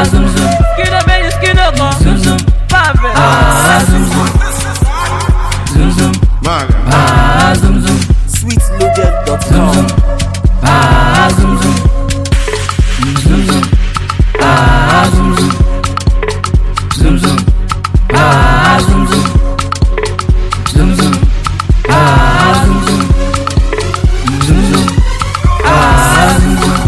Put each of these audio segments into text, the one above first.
zoom zoom. Skino méjì skino kan. Zoom zoom. Pàfẹ́. Ah, zoom zoom. Zoom zoom. Ah, zoom zoom. Zoom sweetloaded.com. zoom. Ah, zoom zoom. Zoom zoom. Ah, zoom zoom. Zoom zoom. Ah, zoom zoom. Zoom zoom. Ah, zoom zoom. Zoom zoom. Ah, zoom zoom.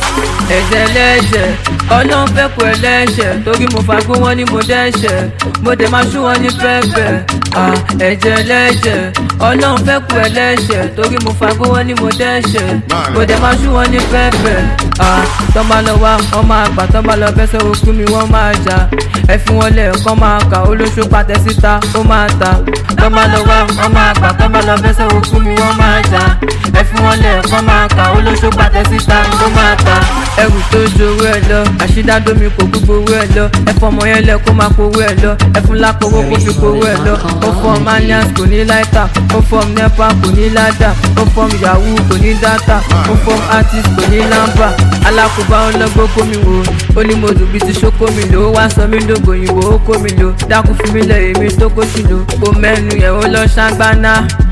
ẹ̀jẹ̀ lẹ́jẹ̀ ọlọ́run fẹ́ kú ẹlẹ́ṣẹ̀ torí mo fagbó wọn ni mo dẹ́ṣẹ̀ mo dẹ̀ máa ṣú wọn ní pẹ́pẹ́ Ah, ẹ̀jẹ̀ lẹ́jẹ̀ ọlọ́run fẹ́ kú ẹlẹ́ṣẹ̀ torí mo fagbó wọn ni mo dẹ́ṣẹ̀ mo dẹ̀ máa ṣú wọn ní pẹ́pẹ́ Ah, tọ́ máa lọ wá wọ́n máa gbà tọ́ máa lọ bẹ́sẹ̀ okú mi wọ́n máa jà ẹ fi wọn lẹ̀ kọ́ máa kà olóṣù pàtẹ síta ó máa ta tọ́ máa lọ wá wọ́n máa gbà tọ́ máa lọ bẹ́sẹ̀ okú mi wọ́n máa jà ẹ fi wọn lẹ̀ kọ́ máa kà olóṣù pàtẹ síta ó máa ta ẹrù tó ju owó ẹ lọ àṣídádómi kò gbogbo owó ẹ lọ ẹ fọmọ yẹn lẹ kó máa powó ẹ lọ ẹ fún lápòwó kó fi powó ẹ lọ ó fọm manias kò ní láìka ó fọm nepa kò ní ládà ó fọm yahoo kò ní dátà ó fọm artist kò ní lámbà alákòóbá ọlọgbó kó mi wò ó ní mo dùn bí ti ṣókó mi lò ó wá sọ mí dògbò òyìnbó ó kó mi lò dákú fún mi lẹ èmi tó kó sí lò kó mẹ́nu yẹ̀ ó lọ ṣàgbáná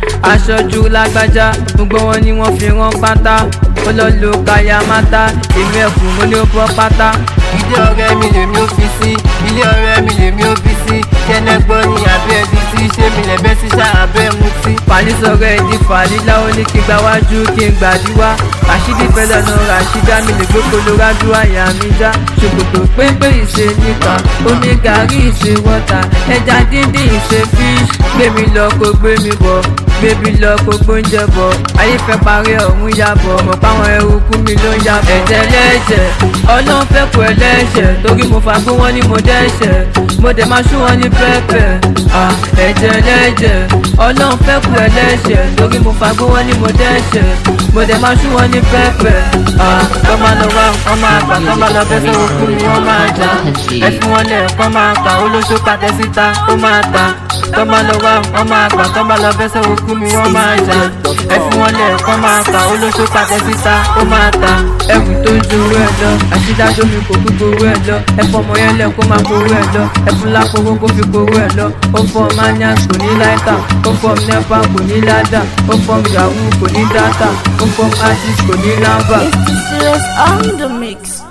aṣojú lágbájá gbogbo wọn ni wọ́n fi rán pátá ó lọ lo kaya mata èmi ẹkùn mo ní ó bọ́ pátá. ilé ọ̀rẹ́ mi lèmi ó fi sí ilé ọ̀rẹ́ mi lèmi ó bí sí kẹ́nẹ́gbọ́n ní abẹ́ ẹbí sí ṣé mi lẹ́bẹ́ sí ṣá abẹ́ mutí. fàlí sọ̀rọ̀ ẹ̀ di fàlí láwọn ní kí n gba wájú kí n gbàdúrà rashidi fẹlẹ náà rashida mi lè gbé koloradu àyà mi já ṣòkòtò pépé ìṣe níta omi gàrí ìṣe wọ́tà ẹja díndín ìṣe fish gbé mi lọ kó gbé mi bọ̀ gbébi lọ kó gbóúnjẹ bọ̀ ayé fẹ́ parí ọ̀hún yàbọ̀ mọ̀ páwọn eruku mi ló ń yàbọ̀. ẹ̀jẹ̀ lẹ́jẹ̀ ọlọ́run fẹ́ kú ẹlẹ́ṣẹ̀ torí mo fagbó wọn ni mo dẹ́ṣẹ̀ mo dẹ̀ máa ṣú wọn ní pẹ́pẹ́. Ah, ẹ̀jẹ̀ lẹ́jẹ̀ ọlọ́run fẹ́ kú ẹlẹ́ṣẹ̀ torí mo fagbó wọn ni mo dẹ́ṣẹ̀ mo dẹ̀ máa ṣú wọn ní pẹ́pẹ́. Ah, kọ́ máa lọ wá kọ́ máa gbà kọ́ máa lọ bẹ́sẹ̀ òkú mi wọ́n máa jà ẹ fún wọn lẹ̀ kọ́ máa kà olóṣó pàtẹ síta ó máa ta kọ́ máa lọ wá kọ́ máa gbà kọ́ máa lọ bẹ́sẹ̀ òkú mi wọ́n máa jà ẹ fún wọn lẹ̀ kọ́ máa kà olóṣó pàtẹ síta ó máa ta ẹrù tó ń ju owó ẹ lọ àṣídájọ́ mi kò gbogbo owó ẹ lọ ẹ fọmọ yẹn lẹ̀ kó máa gbowó ẹ lọ ẹ fún lápòwó kó fi gbowó ẹ lọ ó fọ manias kò ní láìka ó fọ nepa kò ní ládà ó fọ yahoo kò ní dátà ó fọ artist kò ní lámbà. It's the serious on the mix.